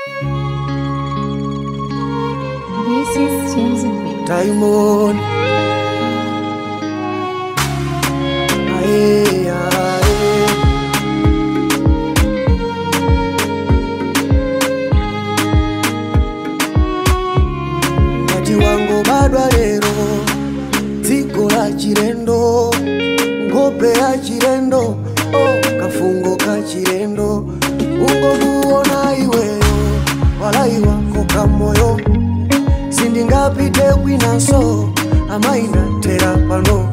This is James and Beat. Diamond. Aye, aye. Ngati wango badwa lero dziko la chilendo nkhope ya chilendo oh, kafungo ka chilendo ungomuona iweyo walai wako kamoyo sindingapite kwinaso amainatera pano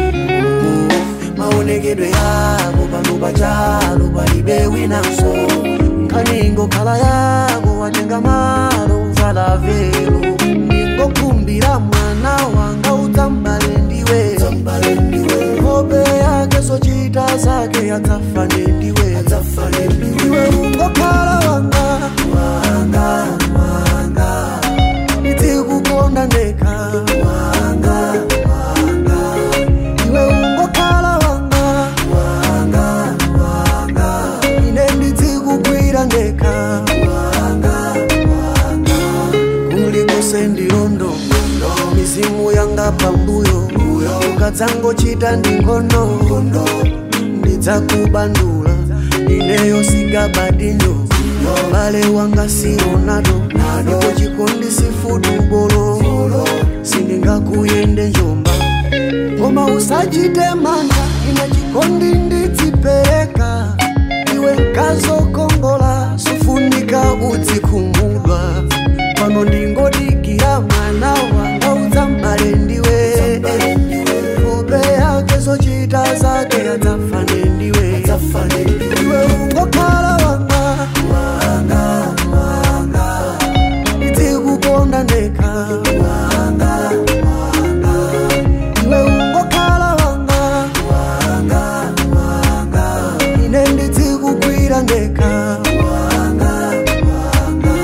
maonekedwe yako pano pachalo palibe winaso nkaningokhala yako watenga malo uzalavelo ningokumbira mwana wanga udzambale ndiwe hope yake sochita zake adzafane ndiwe iwe ungokhala wanga wanga wanga ndikukonda ndeka wanga wanga iwe ungokhala wanga wanga wanga ine ndizikugwira ndeka wanga wanga kulikose ndilondo mizimu yanga pambuyo ukadzangochita ndingono ndidzakubandula ineyo sigabadinyo bale wanga si ronaldo ndipo chikondi si futubolo sindingakuyende njomba koma usachite mantha ine chikondi ndidzipereka iwe nkazokongola sufunika udzikhumudwa pano ndingodikira mwana wanga udzambale ndiwe hope yake zochita zake adzafane ndiwe iwe ungokhala wanga wanga wanga ndizikukonda ndeka wanga wanga iwe ungokhala wanga wanga wanga ine ndizikugwira ndeka wanga wanga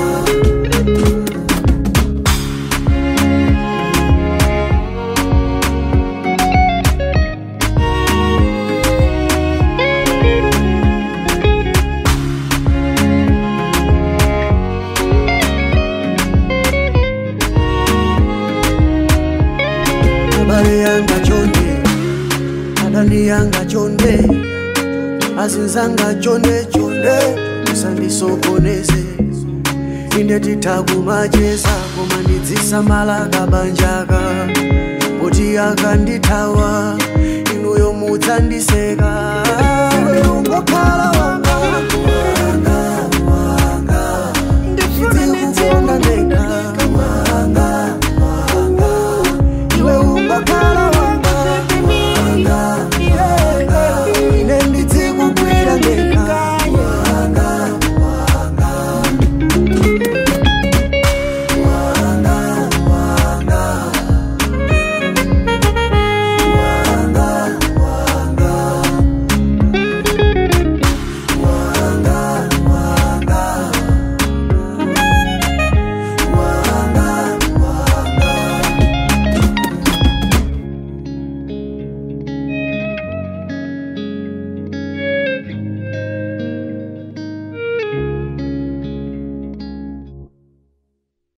abale yanga chonde adani yanga chonde azinzanga chonde chonde musandisokoneze inde titakumacheza koma ndidzisamala kabanjaka poti akandithawa inuyo mudzandiseka iwe ungokhala wanga